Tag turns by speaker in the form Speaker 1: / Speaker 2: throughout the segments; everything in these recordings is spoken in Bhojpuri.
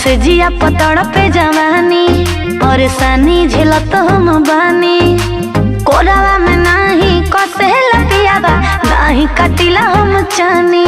Speaker 1: से जिया पतड़ पे जवानी परेशानी झेलत हम बानी कोरावा में नाही कसे लपियावा नाही कटिला हम चानी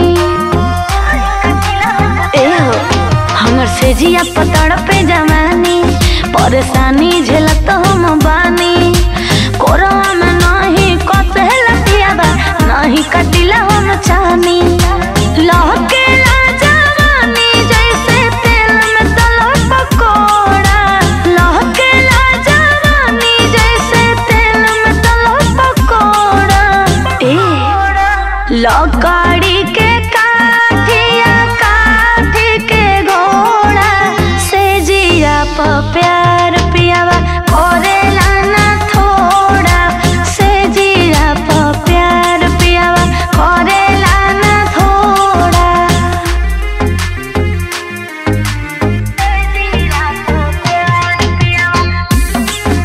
Speaker 1: ए हो हमर से जिया पतड़ पे जवानी परेशानी झेलत हम बानी कोरावा में नाही कसे लपियावा नाही कटिला हम चानी लहके जवानी जैसे तेल में तलो पकोड़ा लहके जवानी जैसे तेल में तलो पकोड़ा ए लकड़ी के काठिया काठी के घोड़ा से जिया प प्यार पियावा करेला ना थोड़ा से जिया प प्यार पियावा करेला ना थोड़ा से जिया प प्यार पियावा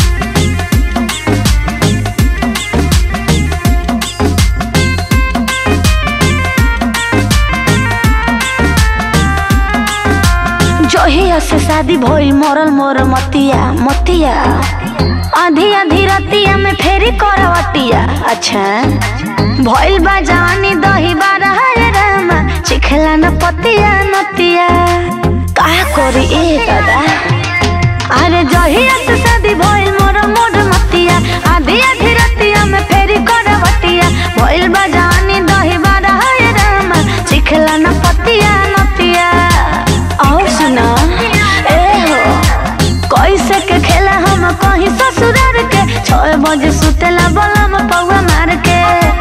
Speaker 1: जहिया से शादी भइल मरल मोर मतिया मतिया आधी आधी रतिया में फेरी करवटिया अच्छा भइल बा जवानी दही बारा है रामा चिखला न पतिया नतिया का करी ए दादा अरे जहिया से शादी भइल मोर मोर मतिया आधी आधी रतिया में फेरी करवटिया भइल बा जवानी दही बारा है रामा चिखला न पतिया नतिया और सुना ए हो कैसे के खेला हम कहीं ससुरार के छह बजे सुतेला बलम पौवा मार के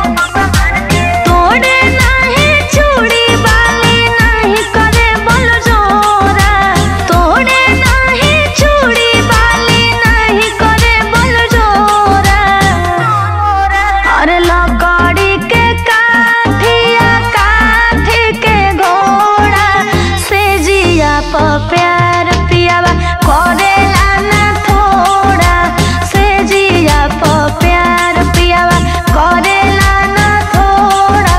Speaker 1: तोड़े नाही चूड़ी बाली नाही करे बल जोरा तोड़े नाही चूड़ी बाली नाही करे बल जोरा अरे लकड़ी के काठिया काठी के घोड़ा से जिया प प्यार पियावा करेला ना थोड़ा से जिया प प्यार पियावा करेला ना थोड़ा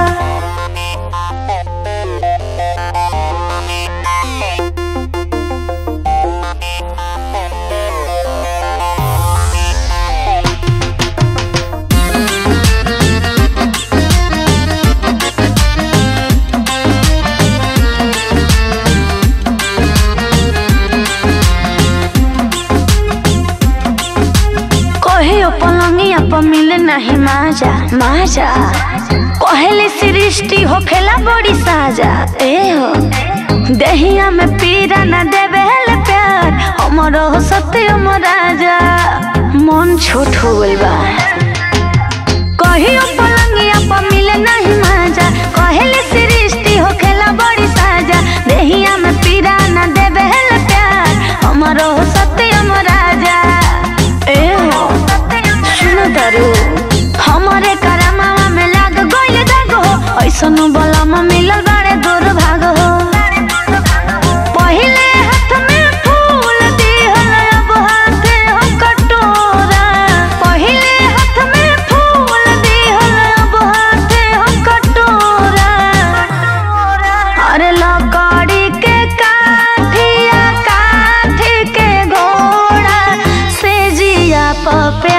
Speaker 1: कहियो पलंगिया पर मिले नहीं माजा माजा कहली सृष्टि होखेला बड़ी साजा ए हो देहिया में पीरा न देवे ले प्यार हमरो हो सत्यम राजा मन छोट हो गइल बा कहियो पलंगिया पर मिले नहीं माजा कहली सृष्टि होखेला बड़ी साजा देहिया में पीरा न देवे ले प्यार हमरो हो सत्यम राजा ए हो सुनो दारू हमरे करमावा में लाग गइल दाग हो ऐसन बलम मिलल बाड़े दुर्भाग हो पहिले हाथ में फूल दिहल अब हाथे हो कटोरा पहिले हाथ में फूल दिहल अब हाथे हो कटोरा अरे लकड़ी के काठिया काठी के घोड़ा से जिया प